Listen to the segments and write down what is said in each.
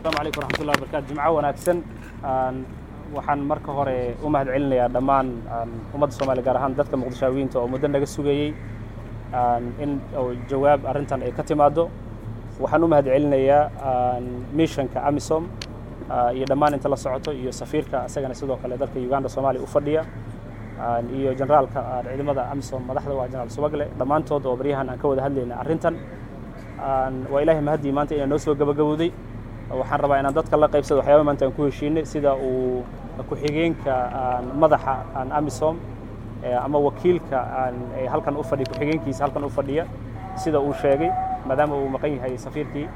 asalaamu calaykum waraxmatullahi wabarakatu jimco wanaagsan waxaan marka hore u mahad celinayaa dhammaan ummadda soomaaliya gaar ahaan dadka muqdishaawiyiinta oo muddo naga sugayey in jawaab arrintan ay ka timaaddo waxaan u mahad celinayaa mishanka amisom iyo dhammaan inta la socoto iyo safiirka isagana sidoo kale dalka uganda soomaaliya u fadhiya iyo generaalka ciidamada amisom madaxda waa generaal subagle dhammaantood oo baryahan aan ka wada hadlayna arrintan waa ilaahay mahaddii maanta inaa noo soo gabagabowday waxaan rabaa inaan dadka la qaybsado waxyaaba maanta aan ku heshiinay sida uu ku-xigeenka madaxa amisom ama wakiilka halkan u fadhiya ku-xigeenkiisa halkan u fadhiya sida uu sheegay maadaama uu maqan yahay safiirkii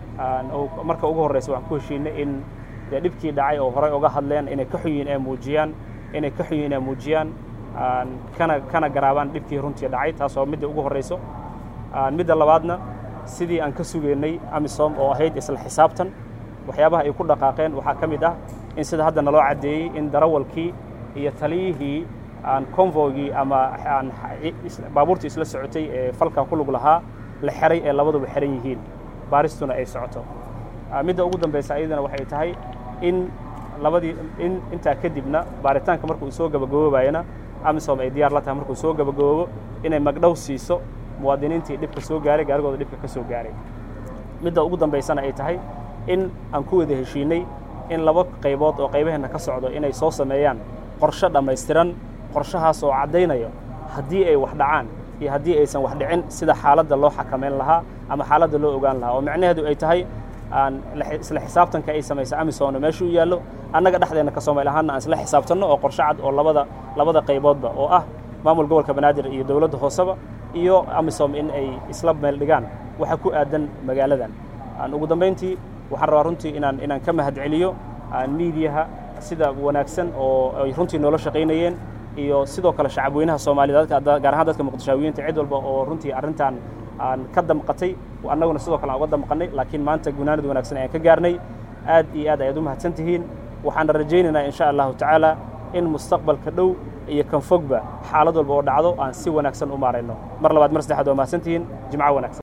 marka ugu horreysa waxaan ku heshiinay in dee dhibkii dhacay oo horey uga hadleen inay ka xunyiin ee muujiyaan inay ka xunyiin ee muujiyaan kana kana garaabaan dhibkii runtii dhacay taas oo midda ugu horreyso midda labaadna sidii aan ka sugeynay amisom oo ahayd isla xisaabtan waxyaabaha ay ku dhaqaaqeen waxaa ka mid ah in sida hadda naloo caddeeyey in darawalkii iyo taliyihii aan convoygii ama baabuurtii isla socotay ee falka ku lug lahaa la xeray ee labaduba xeran yihiin baaristuna ay socoto midda ugu dambaysa ayadana waxay tahay in labadii in intaa kadibna baaritaanka markuu soo gabagaboobayana amisom ay diyaar la tahay markuu soo gabagaboobo inay magdhow siiso muwaadiniintii dhibka soo gaaray gaarigooda dhibka ka soo gaaray midda ugu dambaysana ay tahay in aan ku wada heshiinay in laba qaybood oo qaybaheenna ka socdo inay soo sameeyaan qorshe dhammaystiran qorshahaas oo caddaynayo haddii ay wax dhacaan iyo haddii aysan wax dhicin sida xaaladda loo xakamayn lahaa ama xaaladda loo ogaan lahaa oo micnaheedu ay tahay aan isla xisaabtanka ay samaysa amisom meesha u yaallo annaga dhexdeenna ka soomaali ahaanna aan isla xisaabtanno oo qorshe cad oo labada labada qayboodba oo ah maamul gobolka banaadir iyo dowladda hooseba iyo amisom in ay isla meel dhigaan waxa ku aadan magaaladan ugu dambayntii waxaan rabaa runtii inaan inaan ka mahad celiyo miidiyaha sida wanaagsan oo ay runtii noola shaqaynayeen iyo sidoo kale shacabweynaha soomaaliyed gaar ahaan dadka muqdishaawiyiinta cid walba oo runtii arrintan aan ka damqatay annaguna sidoo kale aan uga damqannay laakiin maanta gunaanad wanaagsan ayaan ka gaarnay aad iyo aad ayaad u mahadsan tihiin waxaana rajaynaynaa insha allahu tacaala in mustaqbalka dhow iyo kan fogba xaalad walba oo dhacdo aan si wanaagsan u maarayno mar labaad mar saddexaad waa mahadsantihiin jimco wanaagsan